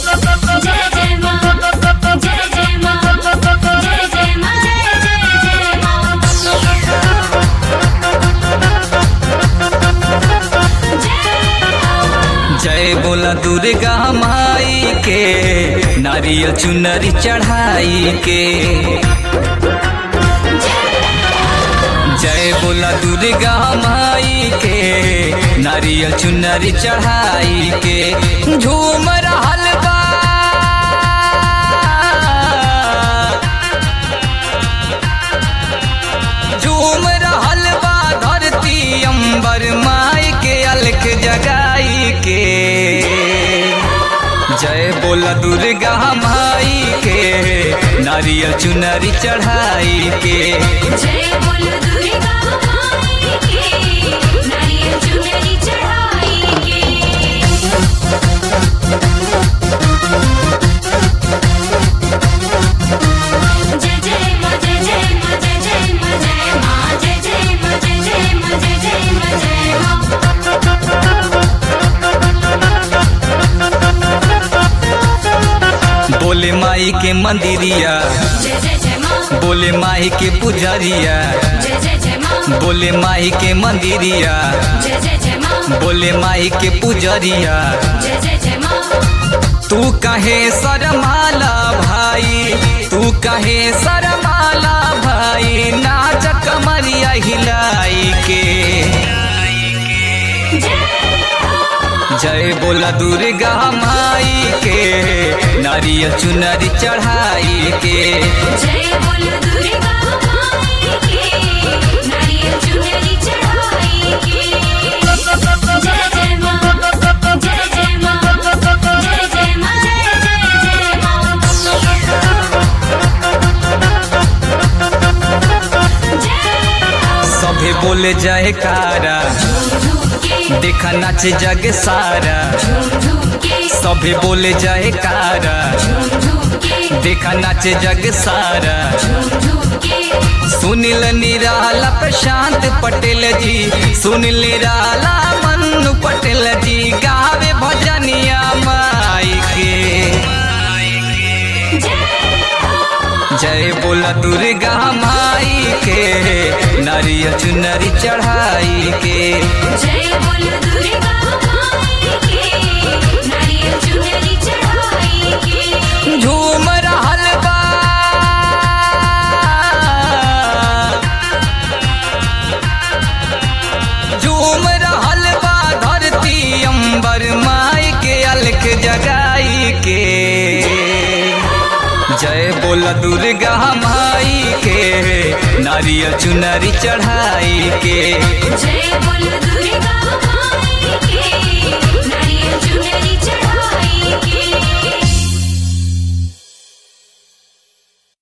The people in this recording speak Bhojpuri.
जय जय माँ जय जय माँ जय जय माँ जय जय जय माँ जय बोला दुर्गा माई के नारियल चुनरी चढ़ाई के जय बोला दुर्गा माई के नारियल चुनरी चढ़ाई के झूम रहल बा झूम रहल बा धरती अंबर माई के अलख जगाई के जय बोला दुर्गा माई के नारियल चुनरी चढ़ाई के जय बोल दुर्गा माई के नारियल चुनरी चढ़ाई के जय जय माँ जय जय माँ जय जय माँ जय माँ जय जय माँ जय जय माँ जय जय माँ जय माँ बोले माई के मंदिरिया जय जय जय माँ बोले माई के पुजरिया जय जय जय माँ बोले माई के मंदिरिया जय जय जय माँ बोले माई के पुजरिया जय जय जय माँ तू कहे सरमाला भाई तू कहे सरमाला भाई नाच कमरिया हिलाई के जय बोला दुर्गा माई के नारियल चुनरी चढ़ाई के जय बोल दुर्गा माई के नारियल चुनरी चढ़ाई के जय जय माँ जय जय माँ जय जय माँ जय जय जय माँ जय सभे बोले जय कारा झूम झूम के देखा नाच जग सारा झूम झूम के सभे बोले जय कारा झूम झूम के देखा नाच जग सारा झूम झूम के सुनील निराला प्रशांत पटेल जी सुनील निराला मन्नू पटेल जी गावे भजनिया माई के जय बोला दुर्गा माई के नारियल चुनरी चढ़ाई के जय बोल दुर्गा माई के नारियल चुनरी चढ़ाई के झूम रहल बा झूम रहल बा धरती अंबर माई के अलख जगाई के जय बोला दुर्गा माई के नारियल चुनरी चढ़ाई के जय बोल